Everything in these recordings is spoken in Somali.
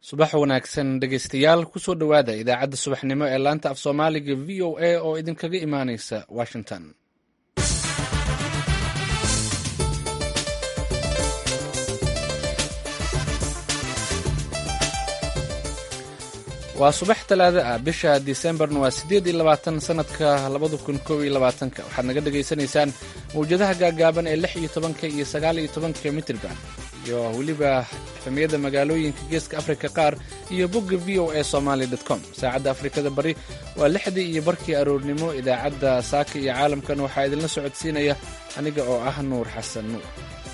subax wanaagsan dhegaystayaal kusoo dhowaada idaacadda subaxnimo ee laanta af soomaaliga v o a oo idinkaga imaanaysa washington waa subax talaado ah bisha disembarna waa siddeed iyo labaatan sanadka labada kun kow iyo labaatanka waxaad naga dhagaysanaysaan mawjadaha gaagaaban ee lix iyo tobanka iyo sagaal iyo tobanka mitrban iyo weliba xifamiyada magaalooyinka geeska afrika qaar iyo bogga v o a somaali com saacadda afrikada bari waa lixdii iyo barkii aroornimo idaacadda saaka iyo caalamkan waxaa idinla socodsiinaya aniga oo ah nuur xasan nuur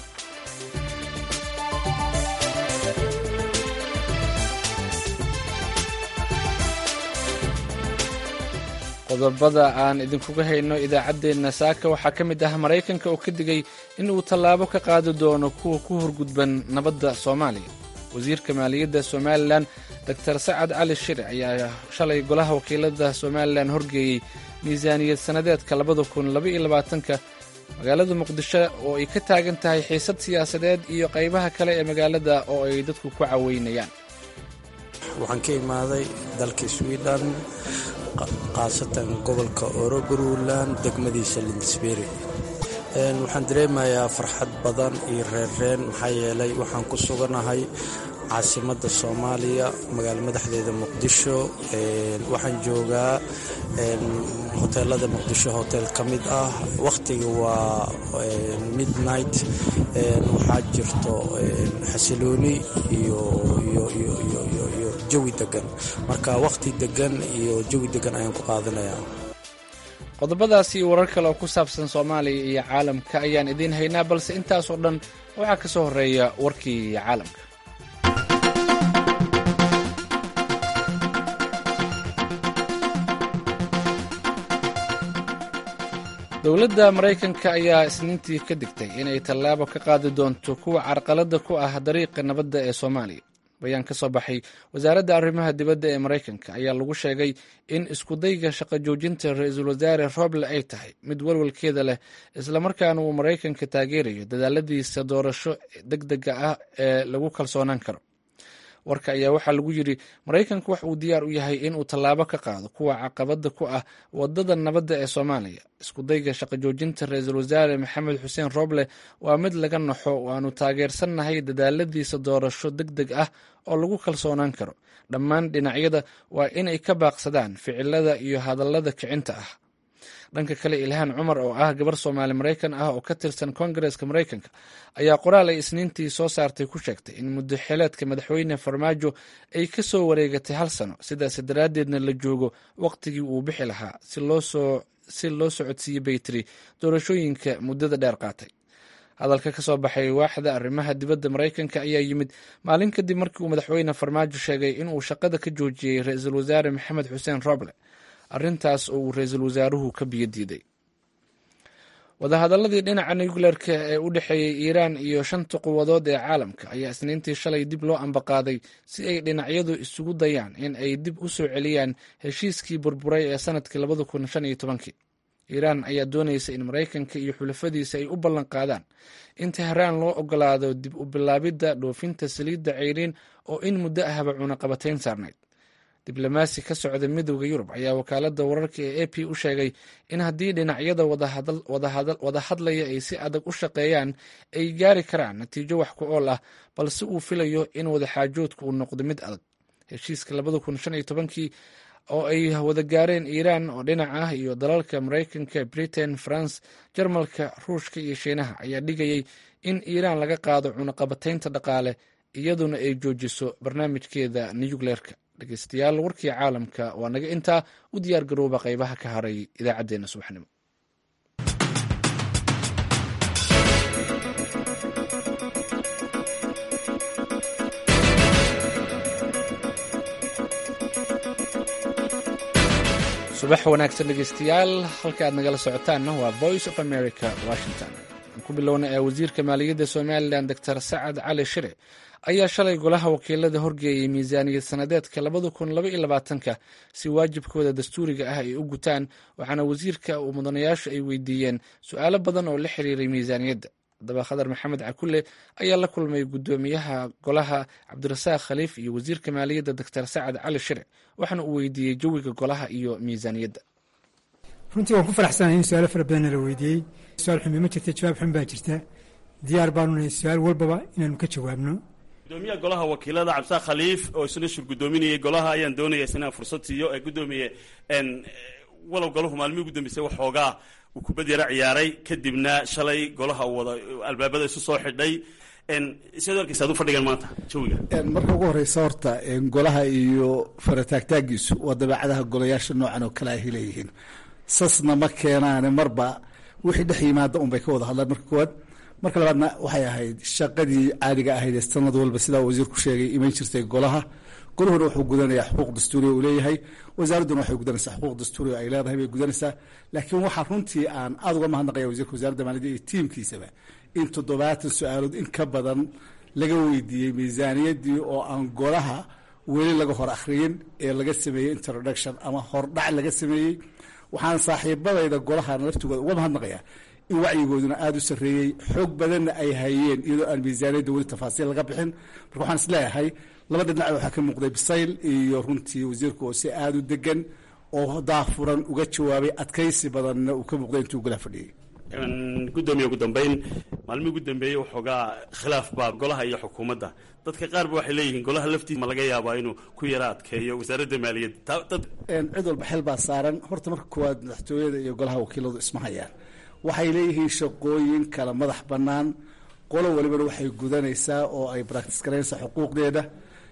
qodobada aan idinkuga hayno idaacaddeenna saaka waxaa ka mid ah maraykanka oo ka digay in uu tallaabo ka qaadi doono kuwa ku horgudban nabadda soomaaliya wasiirka maaliyadda somalilan doctor sacad cali shire ayaa shalay golaha wakiilada somalilan horgeeyey miisaaniyad sannadeedka labada kun labaiyo labaatanka magaalada muqdisho oo ay ka taagan tahay xiisad siyaasadeed iyo qaybaha kale ee magaalada oo ay dadku ku caweynayaan waxaan ka imaaday dalka swiden khaasatan gobolka orogaruland degmadiisa lindisberi waxaan dareemayaa farxad badan iyo reerreen maxaa yeelay waxaan ku suganahay caasimadda soomaaliya magaalo madaxdeeda muqdisho waxaan joogaa hoteelada muqdisho hotel ka mid ah wakhtiga waa midnight waxaa jirto xasilooni iyo jawi degan marka wakhti degan iyo jawi degan ayaan ku qaadanayaa qodobadaasi iyo warar kale oo ku saabsan soomaaliya iyo caalamka ayaan idiin haynaa balse intaasoo dhan waxaa ka soo horreeya warkii caalamka dowladda maraykanka ayaa isniintii ka digtay inay tallaabo ka qaadi doonto kuwa carqaladda ku ah dariiqa nabadda ee soomaaliya bayaan ka soo baxay wasaaradda arrimaha dibadda ee maraykanka ayaa lagu sheegay in iskudayga shaqo joojinta ra-iisul wasaare roble ay tahay mid walwalkeeda leh islamarkaana uu maraykanka taageerayo dadaaladiisa doorasho deg dega ah ee lagu kalsoonaan karo warka ayaa waxaa lagu yidhi maraykanku wax uu diyaar u yahay inuu tallaabo ka qaado kuwa caqabada ku ah wadada nabadda ee soomaaliya iskudayga shaqo joojinta ra-iisul wasaare maxamed xuseen roble waa mid laga naxo waanu taageersannahay dadaaladiisa doorasho deg deg ah oo lagu kalsoonaan karo dhammaan dhinacyada waa inay ka baaqsadaan ficilada iyo hadallada kicinta ah dhanka kale ilhaan cumar oo ah gabar soomaali maraykan ah oo ka tirsan koongareeska maraykanka ayaa qoraal ay isniintii soo saartay ku sheegtay in muddo xeeleedka madaxweyne farmaajo ay ka soo wareegatay hal sano sidaas daraaddeedna la joogo waqtigii uu bixi lahaa si loo socodsiiyey baytiri doorashooyinka muddada dheer qaatay hadalka ka soo baxay waaxda arrimaha dibadda maraykanka ayaa yimid maalin kadib markii uu madaxweyne farmaajo sheegay inuu shaqada ka joojiyey ra-iisul wasaare maxamed xuseen roble arrintaas oo uu ra-iisul wasaaruhu ka biyo diiday wadahadaladii dhinaca nucleerka ee u dhexeeyey iiraan iyo shanta quwadood ee caalamka ayaa isniintii shalay dib loo ambaqaaday si ay dhinacyadu isugu dayaan in ay dib u soo celiyaan heshiiskii burburay ee sanadkii labada kun shan iyo tobankii iiraan ayaa doonaysa in maraykanka iyo xulafadiisa ay u ballan qaadaan in tehraan loo ogolaado dib u bilaabidda dhoofinta saliidda ceyriin oo in muddo ahba cunaqabatayn saarnayd diblomaasi ka socda midowda yurub ayaa wakaaladda wararka ee a p u sheegay in haddii dhinacyada wada hadlaya ay si adag u shaqeeyaan ay gaari karaan natiijo wax ku ool ah balse uu filayo in wadaxaajoodku uu noqdo mid adag heshiiska labada kun shan iyo tobankii oo ay wada gaareen iiraan oo dhinac ah iyo dalalka maraykanka britain france jarmalka ruushka iyo shiinaha ayaa dhigayay in iiraan laga qaado cunaqabataynta dhaqaale iyaduna ay joojiso barnaamijkeeda nucleerka dhegeystayaal warkii caalamka waa naga intaa u diyaar garooba qaybaha ka haray idaacaddeenna subaxnimo subax wanaagsan dhegeystayaal halka aad nagala socotaanna waa voice of america washington aan ku bilowna ee wasiirka maaliyadda somalilan doctor sacad cali shire ayaa shalay golaha wakiilada horgeeyey miisaaniyad sannadeedka labada kun laba iyo labaatanka si waajibkooda dastuuriga ah ay u gutaan waxaana wasiirka uu mudanayaashu ay weydiiyeen su-aalo badan oo la xiriiray miisaaniyadda haddaba khadar maxamed cakulle ayaa la kulmay guddoomiyaha golaha cabdirasaaq khaliif iyo wasiirka maaliyadda doctor sacad cali shire waxaana uu weydiiyey jawiga golaha iyo miisaaniyadda runtii waan ku faraxsanahay in su-aalo fara badanna la weydiiyey su-aal xumi ma jirta jawaab xun baa jirta diyaar baanu nahay su-aal walbaba inaanu ka jawaabno gudoomiyaha golaha wakiilada cabdisaaq khaliif oo isna shir guddoominayay golaha ayaan doonaya inaan fursad siiyo ee guddoomiye walow golahu maalmihii ugu dambeysay waxoogaa uu kubad yaro ciyaaray kadibna shalay golaha uu wada albaabada isu soo xidhay siad arkaysa ad u fadhigan maanta jawiga marka ugu horeysa horta golaha iyo farataagtaagiisu waa dabeecadaha golayaasha noocan oo kale ahy leeyihiin sasna ma keenaane marba wixii dhex yimaada unbay ka wada hadlaan marka koowaad marka labaadna waxay ahayd shaqadii caadiga ahayd ee sanad walba sidaa wasiirku sheegay iman jirtay golaha golahuna wuxuu gudanayaa xuquuq dastuuriya uu leeyahay wasaaradduna waxay gudanaysaa xuquuq dastuuriya ay leedahay bay gudanaysaa laakiin waxaa runtii aan aada uga mahadnaqaya wasiirka wasaaradda maaliyadda iyo tiimkiisaba in toddobaatan su-aalood in ka badan laga weydiiyey miisaaniyaddii oo aan golaha weli laga hor akhriyin ee laga sameeyey introduction ama hordhac laga sameeyey waxaan saaxiibadayda golahana laftigooda uga mahadnaqayaa in wacyigooduna aada u sarreeyey xoog badanna ay hayeen iyadoo aan miisaaniyadda weli tafaasiil laga bixin marka waxaan isleeyahay laba dhinac waxaa ka muuqday bisayl iyo runtii wasiirku oo si aada u degan oo daafuran uga jawaabay adkaysi badanna uu ka muuqday intuu golaha fadhiyey guddoomiye ugu dambeyn maalmihii ugu dambeeyey waxoogaa khilaaf baa golaha iyo xukuumadda dadka qaar ba waxay leeyihiin golaha laftiisa ma laga yaabaa inuu ku yara adkeeyo wasaaradda maaliyadda cid walba xel baa saaran horta marka koowaad madaxtooyada iyo golaha wakiiladu isma hayaan waxay leeyihiin shaqooyin kala madax bannaan qolo walibana waxay gudanaysaa oo ay bractis garaynaysaa xuquuqdeeda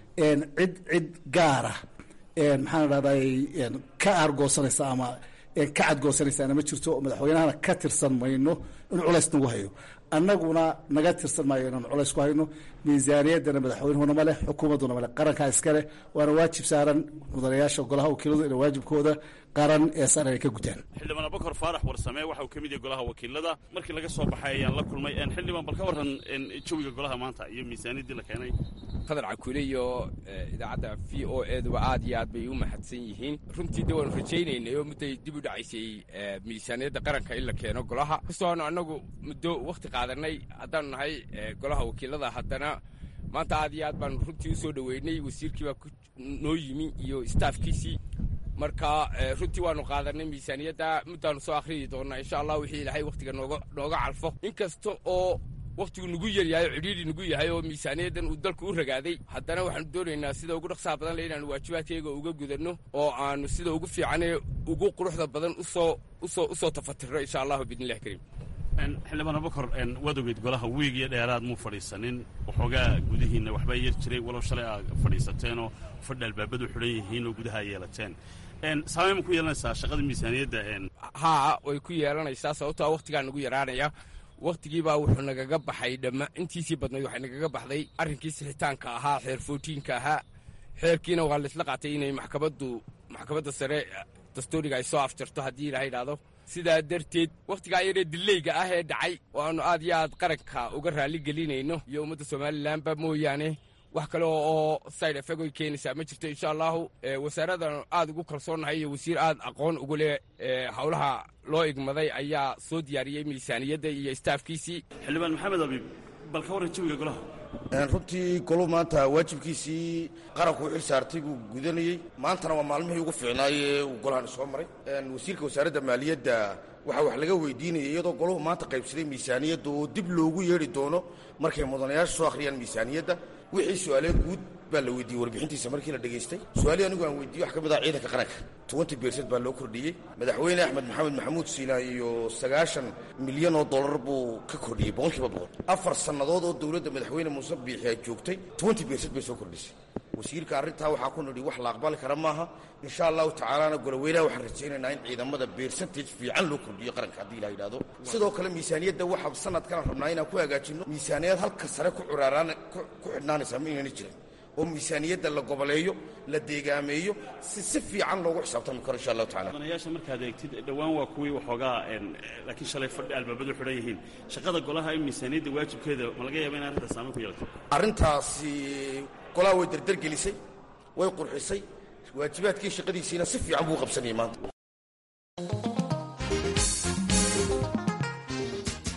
cid cid gaara maxaan dhahday ka aargoosanaysa ama ka cadgoosanaysaana ma jirto madaxweynahana ka tirsan mayno inuu culays nagu hayo annaguna naga tirsan maayo inaan culays ku hayno miisaaniyaddana madaxweynuhuna ma leh xukuumadduna ma leh qarankaa iska leh waana waajib saaran mudanayaasha golaha wakiiladu inay waajibkooda qaran ee saaran ay ka gutaan xildhibaan abakar faarax warsame waxa uu ka mid yahay golaha wakiilada markii laga soo baxay ayaan la kulmay xildhibaan bal ka warran jawiga golaha maanta iyo miisaaniyaddii la keenay qadar cakule iyo idaacadda v o eduba aad iyo aad bay u mahadsan yihiin runtii de waanu rajaynaynay oo mudday dib u dhacaysay miisaaniyadda qaranka in la keeno golaha kastoonu annagu muddo wakhti qaadanay haddaanu nahay golaha wakiilada haddana maanta aad iyo aad baanu runtii u soo dhoweynay wasiirkii baa noo yimi iyo staafkiisii marka runtii waanu qaadanay miisaaniyadda muddaanu soo akhriyi doonnaa insha allah wixii ilaahay wakhtiga nooga nooga calfo in kasta oo wakhtigu nagu yaryahay oo cidhiidhi nagu yahay oo miisaaniyaddan uu dalku u ragaaday haddana waxaanu doonaynaa sida ugu dhaqsaha badan le inaanu waajibaadkayga uga gudanno oo aanu sida ugu fiicanee ugu quruxda badan usoo usoo usoo tafatirno insha allahu biidnillahi kariim xildhibaan abakor waad ogeyd golaha wiig iyo dheeraad muu fadhiisanin waxoogaa gudihiinna waxbaa yar jiray walow shalay aad fadhiisateenoo fadhi albaabadu xidhan yihiin oo gudaha yeelateen saamey ma ku yeelanaysaa shaqada miisaaniyadda haa way ku yeelanaysaa sababtoa wakhtigaa nagu yaraanaya wakhtigiibaa wuxuu nagaga baxay dhamma intiisii badnayd waxay nagaga baxday arrinkii sixitaanka ahaa xeer footiinka ahaa xeerkiina waa laysla qaatay inay maxkamaddu maxkamadda sare dastuuriga ay soo afjarto haddii ilaha idhaahdo sidaa darteed wakhtigaa yaree dileyga ah ee dhacay oo aanu aad iyo aad qaranka uga raalli gelinayno iyo ummadda somalilanba mooyaane wax kale oo side effect oy keenaysaa ma jirto insha allahu wasaaradan aad ugu kalsoonnahay iyo wasiir aad aqoon ugu leh howlaha loo igmaday ayaa soo diyaariyey miisaaniyadda iyo staafkiisii xildhibaan maxamed abiib bal ka warran jawiga golaha runtii golu maanta waajibkiisii qaranku u xil saartay buu gudanayey maantana waa maalmihii ugu fiicnaayee uu golahan soo maray wasiirka wasaaradda maaliyadda waxaa wax laga weydiinayay iyadoo golahu maanta qaybsaday miisaaniyadda oo dib loogu yeedhi doono markay mudanayaasha soo akhriyaan miisaaniyadda wixii su-aalee guud baa la weydiiyey warbixintiisa markii la dhegaystay su-aalihii anigu aan weydiiyey wax ka mid ah ciidanka qaranka tobanty bersent baa loo kordhiyey madaxweyne axmed maxamed maxamuud siilaan iyo sagaashan milyan oo dollar buu ka kordhiyey boqolkiiba boqol afar sannadood oo dowladda madaxweyne muuse biixi ay joogtay twenty bersent bay soo kordhisay wasiirka arrintaa waxaa ku nidhi wax la aqbali kara maaha insha allahu tacaalana goloweynaha waxaan rajaynaynaa in ciidamada beersantage fiican loo kordhiyo qaranka haddii la yidhahdo sidoo kale miisaaniyadda waxaa sanadkan rabnaa inaan ku hagaajinno miisaaniyad halka sare ku curaaraan ku xidhnaanaysaa ma inayna jirin oo miisaaniyadda la goboleeyo la deegaameeyo si si fiican loogu xisaabtami karo insha allahu tacala mudanayaasha markaad eegtid dhowaan waa kuwii waxoogaa laakiin shalay fadhi albaabadu xidhan yihiin shaqada golaha in miisaaniyadda waajibkeeda ma laga yaaba in arrintaas saameyn ku yeelato arrintaasi golaha way derdergelisay way qurxisay waajibaadkii shaqadiisiina si fiican buu qabsanayay maanta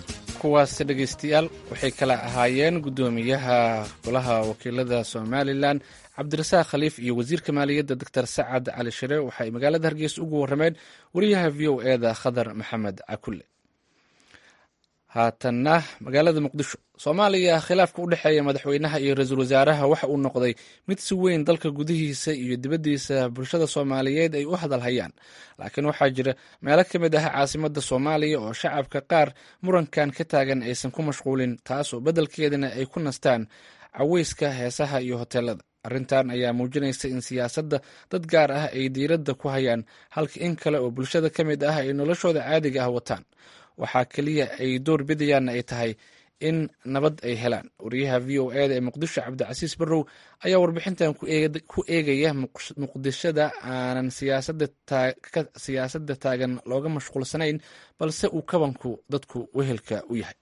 kuwaas dhegaystayaal waxay kala ahaayeen guddoomiyaha golaha wakiilada somalilan cabdirasaaq khaliif iyo wasiirka maaliyadda doctor sacad cali shire waxay magaalada hargeysa ugu warrameen wariyaha v o e da khadar maxamed cakulle haatanna magaalada muqdisho soomaaliya khilaafka u dhexeeya madaxweynaha iyo ra-iisul wasaaraha waxa uu noqday mid si weyn dalka gudihiisa iyo dibaddiisa bulshada soomaaliyeed ay u hadalhayaan laakiin waxaa jira meelo ka mid ah caasimadda soomaaliya oo shacabka qaar murankan ka taagan aysan ku mashquulin taasoo beddelkeedana ay ku nastaan caweyska heesaha iyo hoteelada arrintan ayaa muujinaysa in siyaasadda dad gaar ah ay diiradda ku hayaan halka in kale oo bulshada ka mid ah ay noloshooda caadiga ah wataan waxaa keliya ay door bidayaanna ay tahay in nabad ay helaan wariyaha v o e da ee muqdisho cabdicasiis barrow ayaa warbixintan ku eegaya muqdishada aanan siyaasadda taagan looga mashquulsanayn balse uu kabanku dadku wehelka u yahay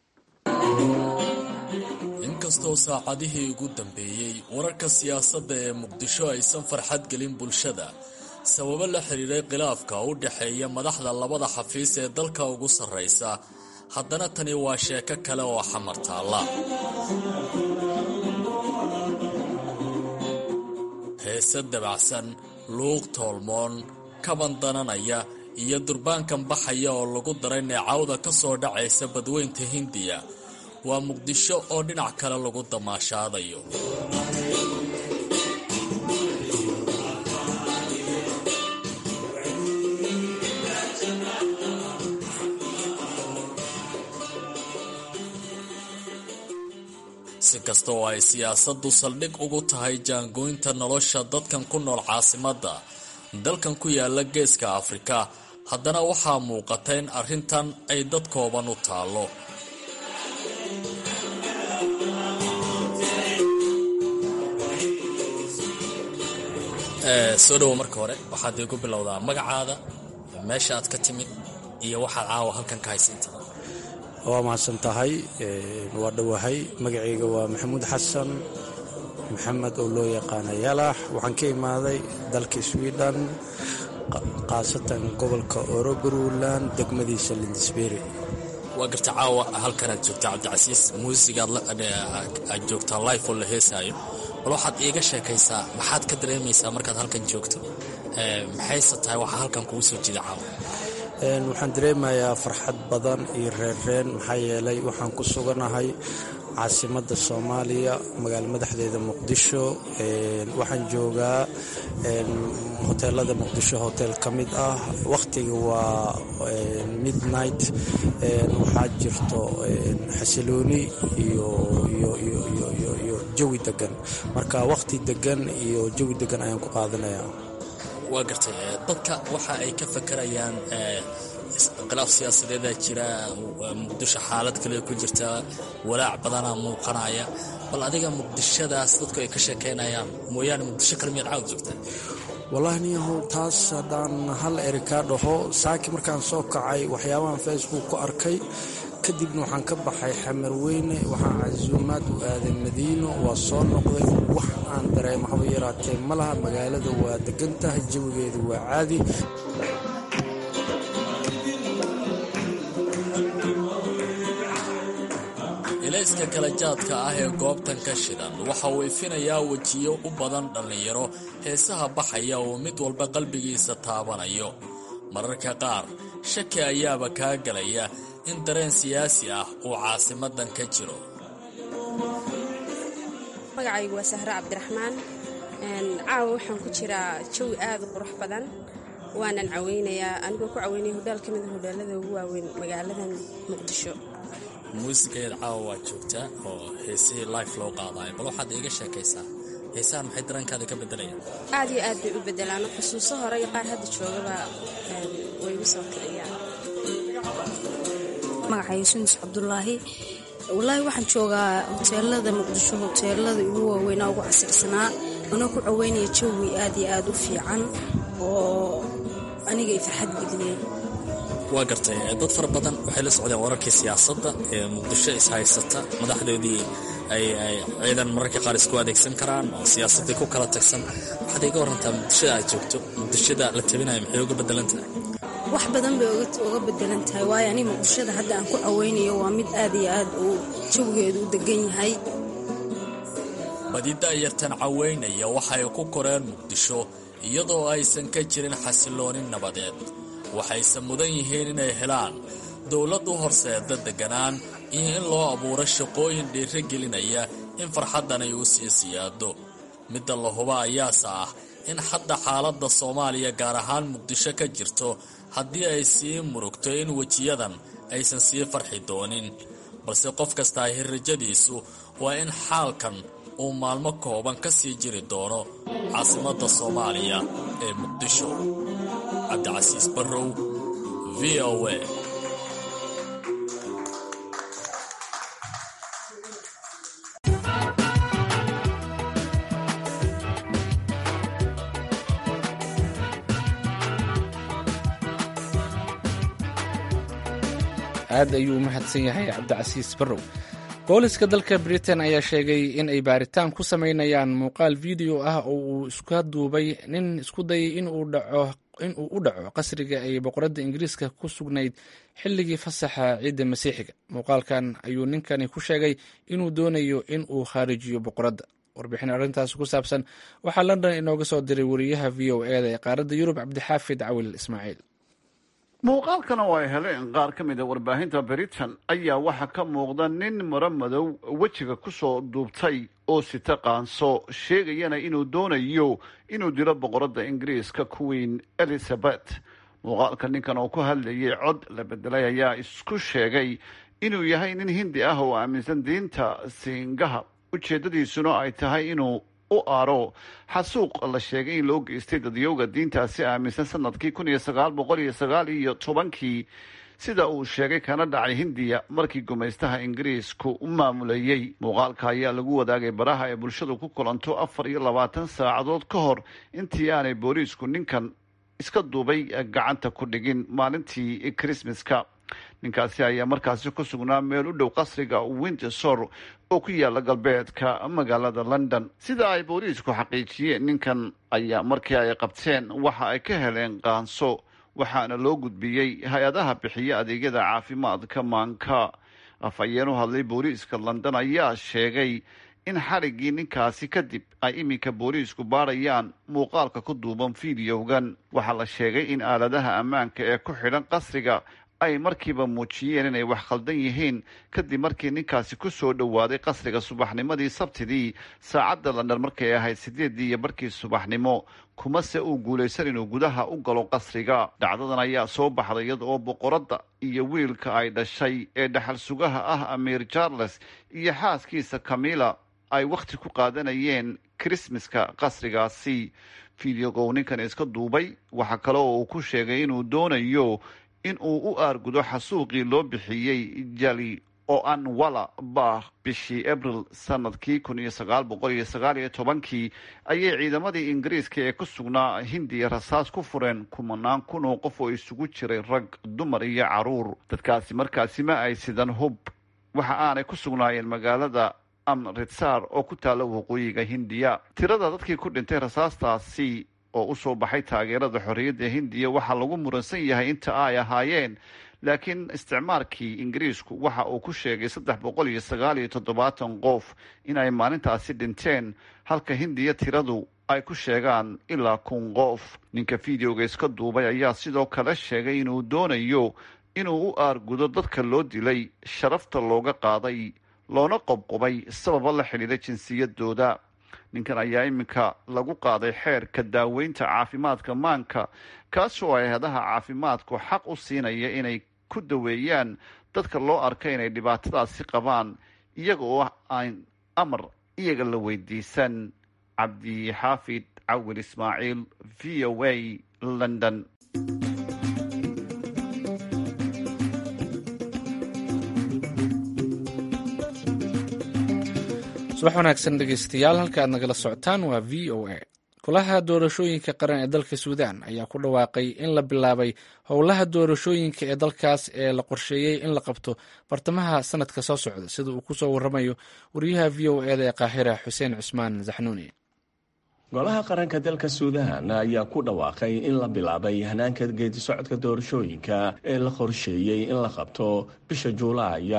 inkastoo saacadihii ugu dambeeyey wararka siyaasadda ee muqdisho aysan farxad gelin bulshada sababo la xiriiray khilaafka u dhexeeya madaxda labada xafiis ee dalka ugu sarraysa haddana tani waa sheeko kale oo xamar taalla heese dabacsan luuq toolmoon kaban dananaya iyo durbaankan baxaya oo lagu daray neecawda ka soo dhacaysa badweynta hindiya waa muqdisho oo dhinac kale lagu damaashaadayo si kasta oo ay siyaasaddu saldhig ugu tahay jaangooynta nolosha dadkan ku nool caasimadda dalkan ku yaala geeska afrika haddana waxaa muuqata in arrintan ay dad kooban u taallo soo dhowo marka hore waxaad iigu bilowdaa magacaada meesha aad ka timid iyo waxaad caawa halkan ka haysiintaa waa mahadsan tahay waa dhowahay magacayga waa maxamuud xasan maxamed oo loo yaqaana yalax waxaan ka imaaday dalka sweden khaasatan gobolka orogaruland degmadiisa lindisberi waa garta caawa halkanaad joogtaa cabdicasiis muusigaad aad joogtaa life oo la heesaayo bal waxaad iiga sheekaysaa maxaad ka dareemaysaa markaad halkan joogto maxayse tahay waxaa halkan kugu soo jida caawa waxaan dareemayaa farxad badan iyo reerreen maxaa yeelay waxaan ku suganahay caasimadda soomaaliya magaalo madaxdeeda muqdisho waxaan joogaa hoteelada muqdisho hotel ka mid ah wakhtiga waa midnight waxaa jirto xasilooni iyo jawi degan marka wakhti degan iyo jawi degan ayaan ku qaadanayaa waa gartay dadka waxa ay ka fakarayaan khilaaf siyaasadeedaa jira muqdisho xaalad kale ku jirta walaac badanaa muuqanaya bal adiga muqdishadaas dadku ay ka sheekeynayaan mooyaane muqdisho kale miyaad caawd joogtaa wallaahi niyahow taas haddaan hal eri kaa dhaho saaki markaan soo kacay waxyaabahan facebook ku arkay kadibna waxaan ka baxay xamarweyne waxaan casuumaad u aaday madiino waa soo noqday wax aan dareemo haba yaraatee ma laha magaalada waa degan tahay jawigeedu waa caadi ilayska kala jaadka ah ee goobtan ka shidan waxa uu ifinayaa wejiyo u badan dhallinyaro heesaha baxaya oo mid walba qalbigiisa taabanayo mararka qaar shaki ayaaba kaa galaya in dareen siyaasi ah uu caasimadan ka jiro magacaygu waa sahre cabdiraxmaan caawa waxaan ku jiraa jawi aad u qurux badan waanan caweynayaa anigoo ku caweynaya hodhaal ka mida hodhaalada ugu waaweyn magaaladan muqdisho muusigeed caawa waa joogtaa oo heesihii life loo qaadaayo bal waxaad iiga sheekaysaa heesahan maxay dareenkaada ka bedelayaan aad iyo aad bay u bedelaan xusuuso hore iyo qaar hadda joogaba way igu soo kiciyaan magacayga sunis cabdulaahi wallaahi waxaan joogaa hoteelada muqdisho hoteelada ugu waaweynaa ugu casirsanaa anoo ku caweynaya jawi aad iyo aad u fiican oo aniga ay farxad geliyeen waa gartay dad fara badan waxay la socdeen wararkii siyaasadda ee muqdisho is haysata madaxdoodii ay ciidan mararka qaar isku adeegsan karaan oo siyaasaddii ku kala tagsan waxaad iga warantaa muqdishada aad joogto muqdishada la tabinayo maxay uga bedelan tahay wax badan bay uga bedelan tahay waayo ani muqdishada hadda aan ku caweynayo waa mid aad iyo aad uu jawigeedu u degan yahay badi da'yartan caweynaya waxay ku koreen muqdisho iyadoo aysan ka jirin xasiloonin nabadeed waxayse mudan yihiin inay helaan dowlad u horseeda deganaan iyo in loo abuuro shaqooyin dhiiro gelinaya in farxaddan ay u sii siyaado midda la huba ayaase ah in hadda xaaladda soomaaliya gaar ahaan muqdisho ka jirto haddii ay sii murugto in wejiyadan aysan sii farxi doonin balse qof kastaa hirrajadiisu waa in xaalkan uu maalmo kooban ka sii jiri doono caasimadda soomaaliya ee muqdisho cabdicasiis barrow v o a aad ayuu u mahadsan yahay cabdicasiis barrow booliska dalka britain ayaa sheegay in ay baaritaan ku samaynayaan muuqaal video ah oo uu iska duubay nin isku dayay in uu u dhaco qasriga ay boqoradda ingiriiska ku sugnayd xilligii fasaxa ciidda masiixiga muuqaalkan ayuu ninkani ku sheegay inuu doonayo in uu khaarijiyo boqoradda warbixin arrintaas ku saabsan waxaa london inooga soo diray wariyaha v o eda ee qaaradda yurub cabdixaafid cawil ismaaciil muuqaalkan oo ay heleen qaar ka mid a warbaahinta britain ayaa waxaa ka muuqda nin maro madow wejiga kusoo duubtay oo sita qaanso sheegayana inuu doonayo inuu dilo boqoradda ingiriiska queen elizabeth muuqaalka ninkan oo ku hadlayay cod la bedelay ayaa isku sheegay inuu yahay nin hindi ah oo aaminsan diinta siingaha ujeeddadiisuna ay tahay inuu u aaro xasuuq la sheegay in loo geystay dadyowga diintaasi aaminsan sanadkii kun iyo sagaal boqol iyo sagaal iyo tobankii sida uu sheegay kana dhacay hindiya markii gumaystaha ingiriisku u maamulayey muuqaalka ayaa lagu wadaagay baraha ee bulshadu ku kulanto afar iyo labaatan saacadood ka hor intii aanay booliisku ninkan iska duubay gacanta ku dhigin maalintii krismaska ninkaasi ayaa markaasi ku sugnaa meel u dhow qasriga windsor oo ku yaala galbeedka magaalada london sida ay booliisku xaqiijiyeen ninkan ayaa markii ay qabteen waxa ay ka heleen qaanso waxaana loo gudbiyey hay-adaha bixiya adeegyada caafimaadka maanka afhayeen u hadlay booliiska london ayaa sheegay in xadhiggii ninkaasi kadib ay iminka booliisku baadhayaan muuqaalka ku duuban fideogan waxaa la sheegay in aaladaha ammaanka ee ku xidhan qasriga ay markiiba muujiyeen inay wax khaldan yihiin kadib markii ninkaasi ku soo dhowaaday qasriga subaxnimadii sabtidii saacadda london markay ahayd sideedii iyo barkii subaxnimo kumase uu guulaysan inuu gudaha u galo qasriga dhacdadan ayaa soo baxday iyada oo boqoradda iyo wiilka ay dhashay ee dhaxal sugaha ah amiir charles iyo xaaskiisa camilla ay wakhti ku qaadanayeen krismaska qasrigaasi fideogow ninkan iska duubay waxaa kale oo uu ku sheegay inuu doonayo in uu u aargudo xasuuqii loo bixiyey jali oo an wala bah bishii abril sanadkii kun iyo sagaal boqol iyo sagaal iyo tobankii ayay ciidamadii ingiriiska ee ku sugnaa hindiya rasaas ku fureen kumanaan kun oo qof oo isugu jiray rag dumar iyo caruur dadkaasi markaasi ma ay sidan hub waxa aanay ku sugnaayeen magaalada amritsar oo ku taalla waqooyiga hindiya tirada dadkii ku dhintay rasaastaasi oo usoo baxay taageerada xorriyadda hindiya waxaa lagu muransan yahay inta ay ahaayeen laakiin isticmaalkii ingiriisku waxa uu ku sheegay saddex boqol iyo sagaal iyo toddobaatan qof in ay maalintaasi dhinteen halka hindiya tiradu ay ku sheegaan ilaa kun qof ninka fideoga iska duubay ayaa sidoo kale sheegay inuu doonayo inuu u aargudo dadka loo dilay sharafta looga qaaday loona qobqobay sababa la xidhiidha jinsiyadooda ninkan ayaa iminka lagu qaaday xeerka daaweynta caafimaadka maanka kaasoo hay-adaha caafimaadku xaq u siinaya inay ku daweeyaan dadka loo arka inay dhibaatadaasi qabaan iyaga oo aan amar iyaga la weydiisan cabdixaafid cawil ismaaciil v o a london subax wanaagsan dhegeystayaal halka aad nagala socotaan waa v o a golaha doorashooyinka qaran ee dalka suudaan ayaa ku dhawaaqay in la bilaabay howlaha doorashooyinka ee dalkaas ee la qorsheeyey in la qabto bartamaha sanadka soo socda sida uu kusoo waramayo wariyaha v o eda ee qaahira xuseen cusmaan zaxnuuni golaha qaranka dalka suudaan ayaa ku dhawaaqay in la bilaabay hanaanka geedi socodka doorashooyinka ee la qorsheeyey in la qabto bisha juulaaya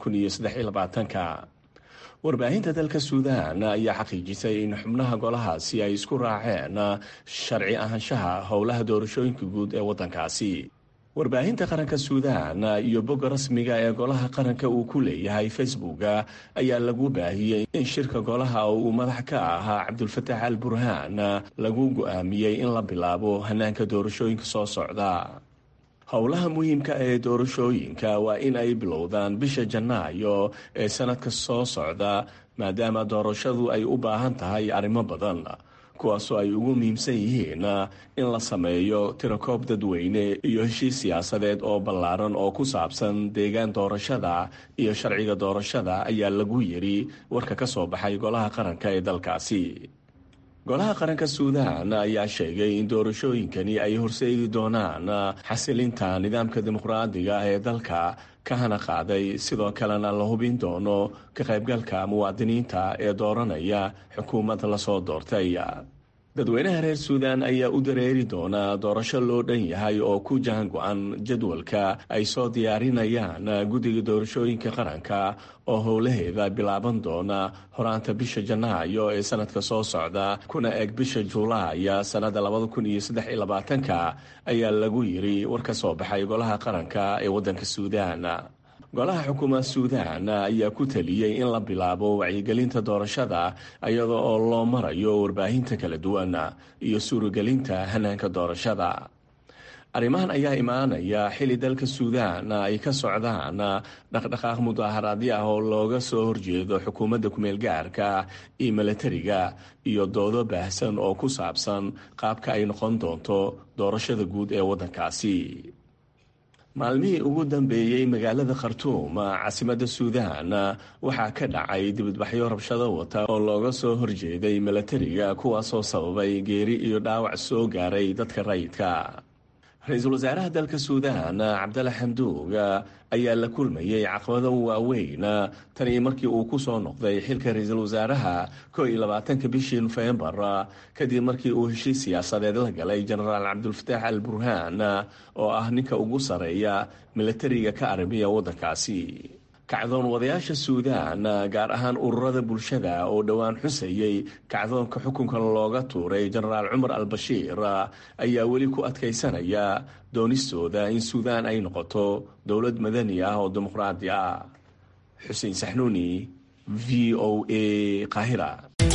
ka warbaahinta dalka suudaan ayaa xaqiijisay in xubnaha golahaasi ay isku raaceen sharci ahaanshaha howlaha doorashooyinka guud ee waddankaasi warbaahinta qaranka suudaan iyo bogga rasmiga ee golaha qaranka uu ku leeyahay facebooka ayaa lagu baahiyey in shirka golaha oo uu madax ka ahaa cabdulfatax al burhaan lagu go-aamiyey in la bilaabo hanaanka doorashooyinka soo socda howlaha muhiimka ee doorashooyinka waa in ay bilowdaan bisha janaayo ee sanadka soo socda maadaama doorashadu ay u baahan tahay arrimo badan kuwaasoo ay ugu muhiimsan yihiin in la sameeyo tirakoob dadweyne iyo heshiis siyaasadeed oo ballaaran oo ku saabsan deegaan doorashada iyo sharciga doorashada ayaa lagu yiri warka ka soo baxay golaha qaranka ee dalkaasi golaha qaranka suudaan ayaa sheegay in doorashooyinkani ay horseedi doonaan xasilinta nidaamka dimuqraadiga ee dalka ka hana qaaday sidoo kalena la hubin doono ka qaybgalka muwaadiniinta ee dooranaya xukuumad lasoo doortay dadweynaha reer suudaan ayaa u dareeri doonaa doorasho loo dhan yahay oo ku jahan go-an jadwalka ay soo diyaarinayaan guddiga doorashooyinka qaranka oo howlaheeda bilaaban doona horaanta bisha janaayo ee sanadka soo socda kuna eg bisha juulaaya sannada ka ayaa lagu yiri war ka soo baxay golaha qaranka ee waddanka suudaan golaha xukuumad suudaan ayaa ku taliyey in la bilaabo wacyigelinta doorashada iyada oo loo marayo warbaahinta kala duwan iyo suuragelinta hanaanka doorashada arrimahan ayaa imaanaya xili dalka suudaan ay ka socdaan dhaqdhaqaaq mudaaharaadyo ah oo looga soo horjeedo xukuumadda kumeel gaarka iyo milatariga iyo doodo baahsan oo ku saabsan qaabka ay noqon doonto doorashada guud ee waddankaasi maalmihii ugu dambeeyey magaalada khartuum caasimadda suudaan waxaa ka dhacay dibadbaxyo rabshado wata oo looga soo horjeeday milatariga kuwaasoo sababay geeri iyo dhaawac soo gaaray dadka rayidka ra-iisul wasaaraha dalka suudaan cabdalla xamduug ayaa la kulmayey caqabado waaweyn tanii markii uu ku soo noqday xilka ra-iisul wasaaraha koo iyo labaatanka bishii nofembar kadib markii uu heshiis siyaasadeed la galay jenaraal cabdulfataax al burhaan oo ah ninka ugu sarreeya milatariga ka arrimiya waddankaasi kacdoon wadayaasha suudaan gaar ahaan ururada bulshada oo dhowaan xusayey kacdoonka xukunka looga tuuray jenaraal cumar al bashiir ayaa weli ku adkaysanaya doonistooda in suudaan ay noqoto dowlad madani ah oo dimuqraadi ah xuseen saxnuuni v o a qaahira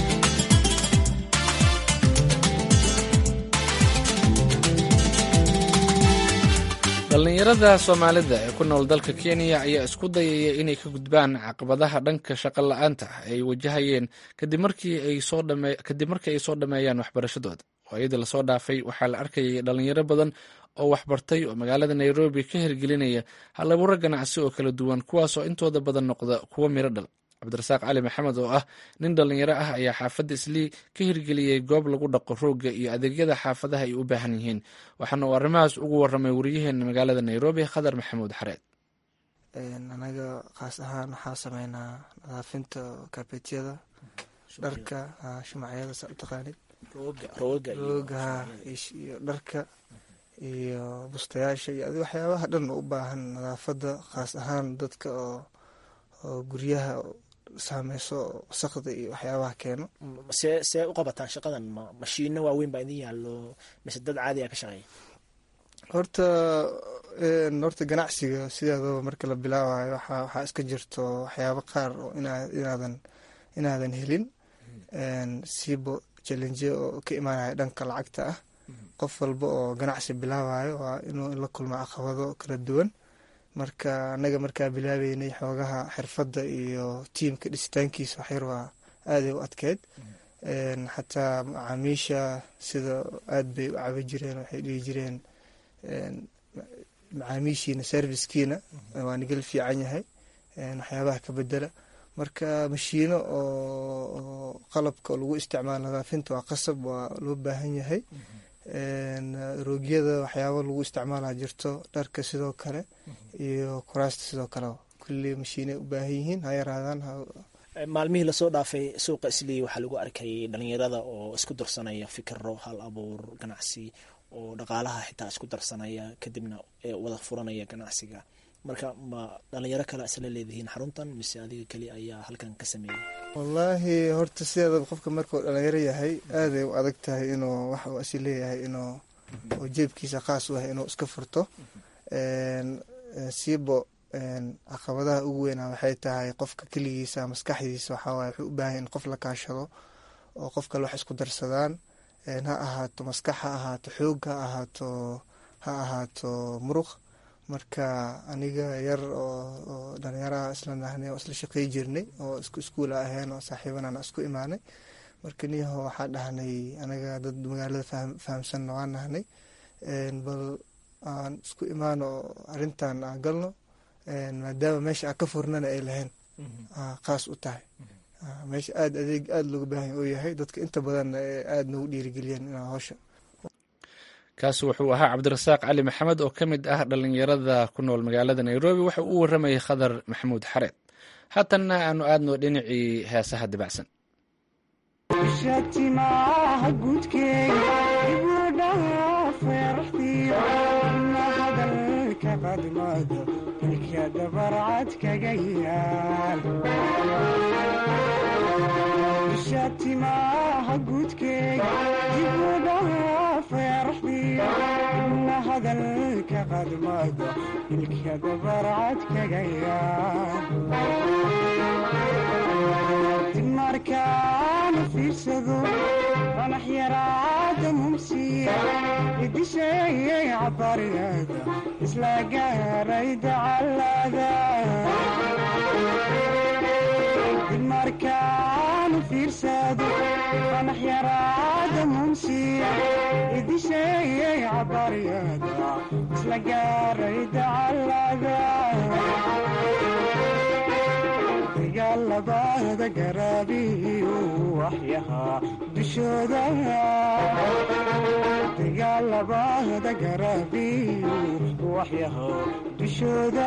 dhallinyarada soomaalida ee ku nool dalka kenya ayaa isku dayaya inay ka gudbaan caqabadaha dhanka shaqo la-aanta ay wajahayeen kadib markii ay soo dhammeeyaan waxbarashadooda waayadii lasoo dhaafay waxaa la arkayay dhallinyaro badan oo waxbartay oo magaalada nairobi ka hirgelinaya halabuuro ganacsi oo kala duwan kuwaasoo intooda badan noqda kuwo miro dhal cabdirasaaq cali maxamed oo ah nin dhallinyaro ah ayaa xaafadda islii ka hirgeliyey goob lagu dhaqo roogga iyo adeegyada xaafadaha ay u baahan yihiin waxaana uu arrimahaas ugu waramay wariyaheena magaalada nairobi khadar maxamuud xareed anaga khaas ahaan waxaa sameynaa nadaafinta kaabeetyada dharka shumacyada saa utaqaanid roogaha iyo dharka iyo bustayaasha iyo adi waxyaabaha dhan u baahan nadaafada khaas ahaan dadka oo oo guryaha saameyso wasaqda iyo waxyaabaha keeno see see u qabataan shaqadan ma mashiino waaweyn baa idin yaallo mise dad caadiga ka shaqeeya horta horta ganacsiga sideedaba marka la bilaabayo waxaa waxaa iska jirto waxyaabo qaar oo inaadan inaadan helin siibo challenge oo ka imaanaya dhanka lacagta ah qof walba oo ganacsi bilaabayo waa inuu la kulmo caqabado kala duwan marka anaga markaa bilaabeynay xoogaha xirfadda iyo tiimka dhisitaankiisa waxyar waa aaday u adkeyd xataa macaamiisha sida aad bay u cabi jireen waxay dhihi jireen macaamiishiina servicekiina waa nigal fiican yahay waxyaabaha ka bedela marka mashiino oo qalabka lagu isticmaalo nadaafinta waa qasab waa loo baahan yahay roogyada waxyaabo lagu isticmaala jirto dharka sidoo kale iyo kuraasta sidoo kale kulli mashiinay u baahan yihiin ha yaraadaan maalmihii lasoo dhaafay suuqa islii waxaa lagu arkay dhalinyarada oo isku darsanaya fikiro hal abuur ganacsi oo dhaqaalaha xitaa isku darsanaya kadibna wada furanaya ganacsiga marka ma dhalinyaro kale isla leedihiin xaruntan mise adiga keli ayaa halkan ka sameeyay wallaahi horta sideedaba qofka markuu dhalinyaro yahay aaday u adag tahay inuu wax uu asi leeyahay inuu oo jeebkiisa khaas u yahay inuu iska furto siibo caqabadaha ugu weynaa waxay tahay qofka keligiisa maskaxdiisa waxaawaye wuxuu u baahan in qof la kaashado oo qof kale wax isku darsadaan ha ahaato maskax ha ahaato xoog ha ahaato ha ahaato muruq marka aniga yar oo dhalinyaraha isla nahnay oo isla shaqey jirnay oo isku iskuula ahayn oo saaxiibanana isku imaanay marka niyaho waxaa dhahnay anaga dad magaalada fahamsanna waa nahnay bal aan isku imaano oo arintan aan galno maadaama meesha aan ka furnana ay lahayn khaas u tahay meesha aada adeeg aada looga baahanya oo yahay dadka inta badanna aada noogu dhiirigeliyeen inaa howsha kaasi wuxuu ahaa cabdirasaaq cali maxamed oo ka mid ah dhalinyarada ku nool magaalada nairobi waxa uu waramayay khadar maxamuud xareed haatanna aanu aadno dhinacii heesaha dibacsan shatimaha gudkeega ibudhaha feeraxdiyo na hadalka qadmado ilka dabarcad kaga yaal shatimaha gudkeega ibudhaha feeraxdiyo na hadalka qadmado ilka dabarcad kaga yaal markaana fiirsado qanax yaraada mumsiya idisheeyay cabariyada isla gaaray dacalada markaana fiirsado qanax yaraada mumsiya idisheeyay cabariyada isla gaaray dacalada dagaalabada garaabiyu waxyahaa dushooda dagaalabada garaabiyu waxyahaa dushooda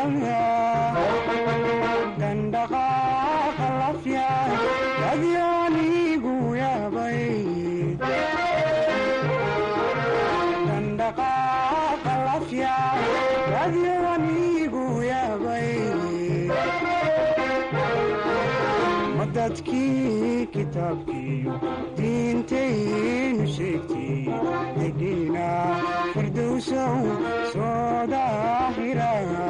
dandhaqaaqa lafya adyoonigu yaabay dandhaqaaqa lafya adyoonigu yaabay dadkii kitaabkiiyo diintaynu sheegtay degiina firdowsow soo daahira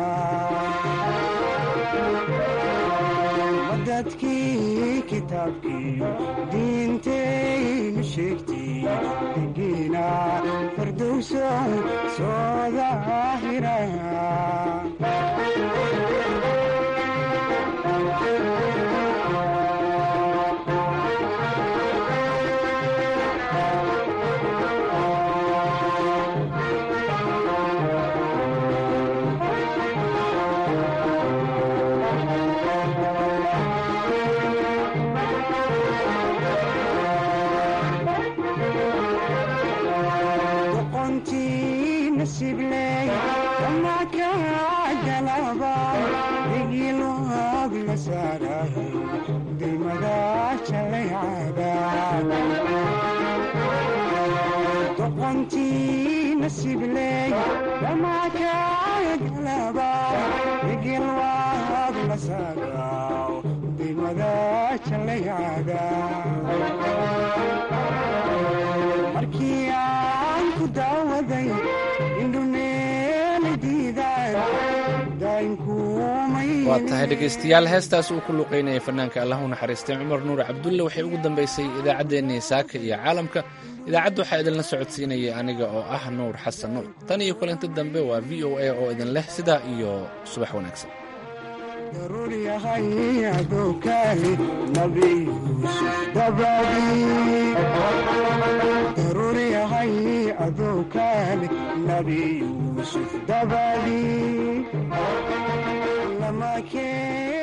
dadkii kitaabkiiyo diintaynu sheegtay degiina firdowsow soo daahira doqontii nasibley damaakagalaba igilwaad la saadaaw dimada jalayada markii aan ku daawaday indhumeeli diidaan waa tahay dhegaystayaal heestaas uu ku luqaynayay fanaanka allah u naxariistay cumar nuur cabdulle waxay ugu dambaysay idaacaddeenii saaka iyo caalamka idaacadda waxaa idinla socodsiinayay aniga oo ah nuur xasan nuur tan iyo kulanti dambe waa v o a oo idin leh sidaa iyo subax wanaagsan daruur yahay adowkaali nabi yuusuf dabadii daruur yahay adowkaali nabi yuusuf dabadii lama keen